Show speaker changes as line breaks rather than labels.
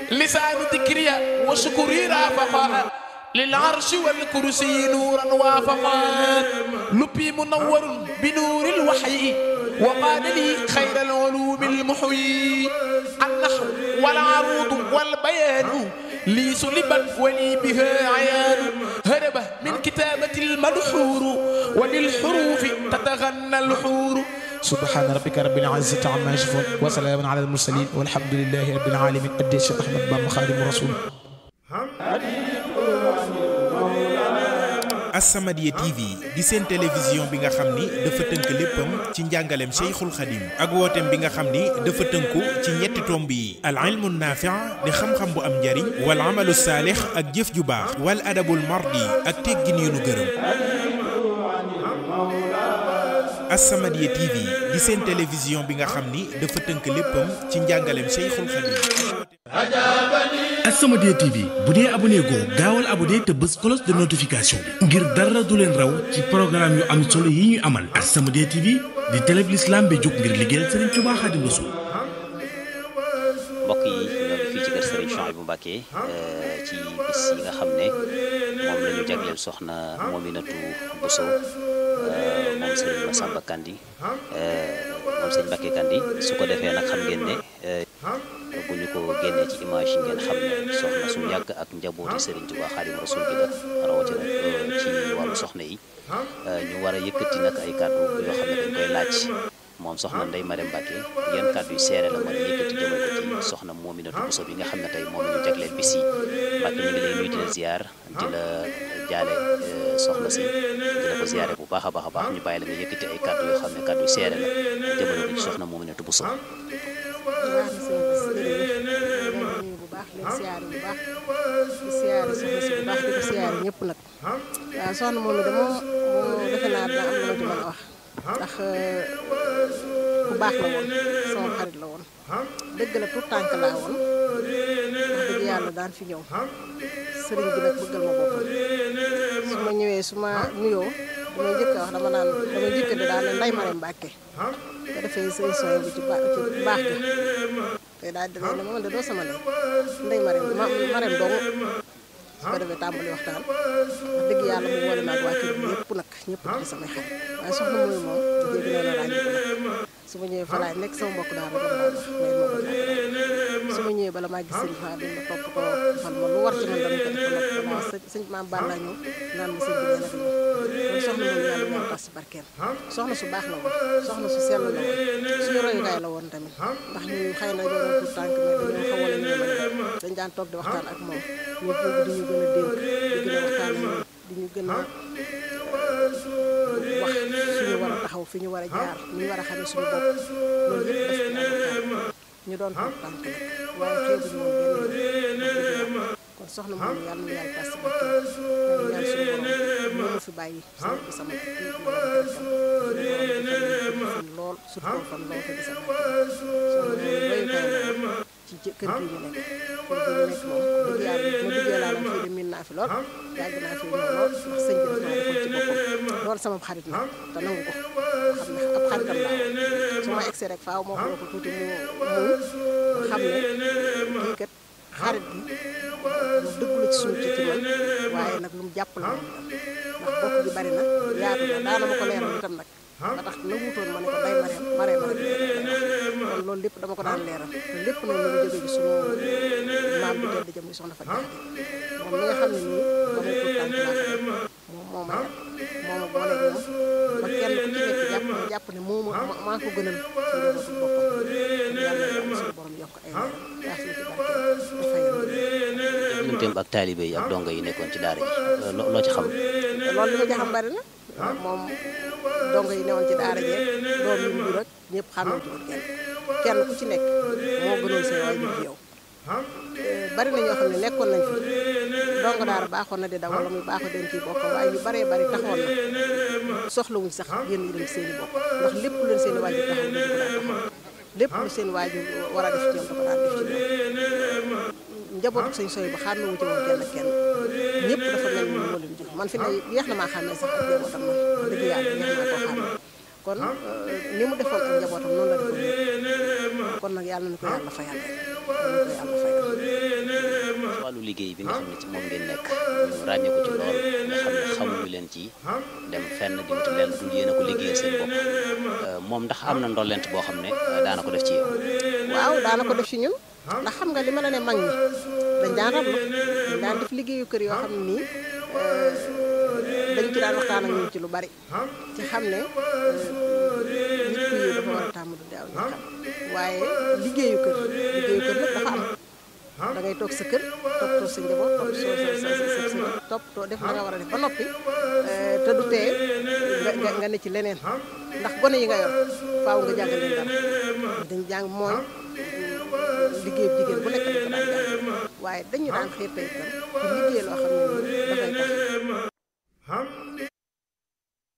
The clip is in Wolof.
لسان ذكري وشكري رافقا للعرش والكرسي نورا وافقا لبي منور بنور الوحي وقال لي خير العلوم المحيي النحو والعروض والبيان لي سلبا ولي بها عيان هرب من كتابة الملحور وبالحروف تتغنى الحور سبحان ربك رب العزة عما يصفون وسلام على المرسلين والحمد لله رب العالمين أدي الشيخ أحمد بن خادم رسول
As-Samadiyya TV di seen télévision bi nga xam ni dafa tënk léppam ci njàngaleem Cheikhul Khadim ak wooteem bi nga xam ni dafa tënku ci ñetti tomb yi al ilmu naafi' di xam-xam bu am njariñ wal amalu saalix ak jëf ju baax wal adabul mardi ak teggin yu nu gërëm As-Samadiyya TV di seen télévision bi nga xam ni dafa tënk léppam ci njàngaleem Cheikhul Khadim
As-Samadiyya TV bu dee abonné goo gaawal abonné te bës cloche de notification bi ngir dara du leen raw ci programme yu am solo yi ñuy amal As-Samadiyya TV di télé bi l'islam bi jóg ngir liggéeyal Serigne Touba Khadim Rassoul
mbokk yi ñoo ngi fii ci kër Serigne Chouaïbou Mbacké ci bis yi nga xam ne moom la ñu jagleel soxna Mominatou Bousso moom Serigne Massamba Kandi moom Serigne Mbacké Kandi su ko defee nag xam ngeen ne bu ñu ko génnee ci image yi ngeen xam ne soxna su yàgg ak njabooti Serigne Touba Khadim Rassoul gi la rawatina ci wàllu soxna yi ñu war a yëkkati nag ay kàddu yoo xam ne dañ koy laaj moom soxna Ndeye Marème Mbacké yan kàddu yu seere la mën a yëkkati jëmal ko ci soxna Mominatou Bousso bi nga xam ne tey moom la ñu jagleel bis yi Mbacké ñu ngi lay nuyu di la ziar di la jaale soxna si di la ko ziare bu baax a baax a baax ñu bàyyi la nga yëkkati ay kàddu yoo xam ne kàddu yu seere la jëmale ko ci soxna Mominatou Bousso
baax na sëñ bi jërëjëf leen nuyu bu baax leen siyaare bu baax di siyaare soxna si bu baax di ko siyaare ñëpp nag waaw soxna moom de moom moo defe naa dina am lu ma ci mën a wax ndax bu baax la woon sama xarit la woon dëgg la tout tànk laa woon wax dëgg yàlla daan fi ñëw sëriñ bi nag bëggal ma boppam su ma ñëwee su ma nuyoo damay njëkk a wax dama naan damay njëkk di daal ne Ndeye Marème Mbacké ko defee sëñ sooy bi ci baax ci baax ga te daal di ne ma de doo sama ndey Ndeye Marème ma Marème dong su ko defee tàmbali waxtaan wax dëgg yàlla mu boole maag waa kër gi yëpp nag ñëpp di samay xarit waaye soxna muy moom dégg naa la ràññi ko nag su ma ñëwee fa laay nekk sama mbokk daal rek la daan wax mais moo ko ñàkk su ma ñëwee bala maa gis sëñ Fall ma topp ko defal ma lu war ci man dama ko defal nag balaa sëñ sëñ maam Balla ñëw naan ma sëñ bi nee nag ñëw kon soxna moom yàlla yàlla tas ci barkeem soxna su baax la woon soxna su sell la woon suñu royukaay la woon tamit ndax ñu xëy na ñoo doon tout tànk mais dañoo xaw a la ñu dañ daan toog di waxtaan ak moom ñu bëgg di ñu gën a dénk di gën a waxtaan ak ñun di ñu gën a wax fi ñu war a taxaw fi ñu war a jaar ni ñu war a xamee suñu bopp loolu yëpp daf ci waxtaan ñu doon tout tànk nag waaye xeebuñu woon benn yoon kon soxna moom yàlla na yàlla tas ci barkeem dañu ñaan suñu borom moo ma fi bàyyi sama bi sama kii bi war a fan lool surtout fan lool te di sa barkeem soxna moom royukaay la ci kër gi ñu nekk kër gi ñu nekk moom dëgg yàlla ma duggee laa fii de miin naa fi lool yàgg naa fi ñëw lool ndax sëñ bi daf maa defoon ci boppam lool sama xarit nag te nangu ko xam ne ab xaritam laa woon su ma egsee rek faaw moo ko ko tuuti mu mu xam ne kii kat xarit bi lu dëgg la ci suñu ci ci man waaye nag lu mu jàpp la moom ndax bokk gi bari na yaatu na daana ma ko leeral itam nag ba tax nanguutoon ma ne ko day mareem mareem rek kon loolu lépp dama ko daan leeral te lépp nag ñu ngi jóge ci suñu maam bi tedd jëm soxna Fatou Diakhaté moom mi nga xam ne nii ba may tuut tànk laa ko moom moo ma yar moo ma booleeg moom ba kenn ku ci nekk jàpp na jàpp ne moo ma maa ko gënal ci njabootu boppam kon yàlla na suñu borom yokk ay leeram yaa suñu ci barke dafay
digganteem ak taalibe yi ak dongo yi nekkoon ci daara ji loo ci xam
loolu li ma ci xam bari na moom dongo yi newoon ci daara jeeg doom yi mu jur ak ñëpp xamee ci woon kenn kenn ku ci nekk moo gënoon seen waajur ci yow bari na ñoo xam ne nekkoon nañ fi dongo daara baaxoon na di daw wala muy baaxoo den kii bokkam waaye ñu baree bari taxoon na soxlawuñ sax génn yi dem seen i bopp ndax lépp lu leen seen i waajur taxaw dañu ko daan taxaw lépp lu seen waajur war a def ci ñoom da ko daan def ci ñoom njabootu sëñ sooy ba xàmme wu ci woon kenn ak kenn ñëpp dafa mel ni moo leen jur man fi ne yeex na maa xàmmee sax ak njabootam man dëgg yàlla yeex naa koo xàmmee kon ni mu defoon ak njabootam noonu la defoon ñëpp kon nag yàlla na ko yàlla fayal rek yàlla na ko yàlla fayal
liggéey bi nga xam ne ci moom ngeen nekk ñu ràññee ko ci lool nga xam ne xamuñu leen ci dem fenn di wuti leen dul yéen a ko liggéeyal seen bopp moom ndax am na ndollent boo xam ne daana ko def ci yow.
waaw daana ko def ci ñun ndax xam nga li ma la ne mag ñi dañ daan rablu dañ daan def liggéeyu kër yoo xam ne nii dañ ci daan waxtaan ak ñun ci lu bari ci xam ne nit ku yiw dafa war a tàmm du daaw ñu xam waaye liggéeyu kër liggéeyu kër nag dafa am da ngay toog sa kër toppatoo sa njaboot topp soo sa sa sa sa toppatoo def la nga war a def ba noppi te du tee nga nga ne ci leneen ndax gone yi nga yor faaw nga jàngal leen dara dañ jàng mooy liggéey jigéen bu nekk dañ ko daan jàng waaye dañu daan xiir tey itam ci liggéey loo xam ne nii dafay tax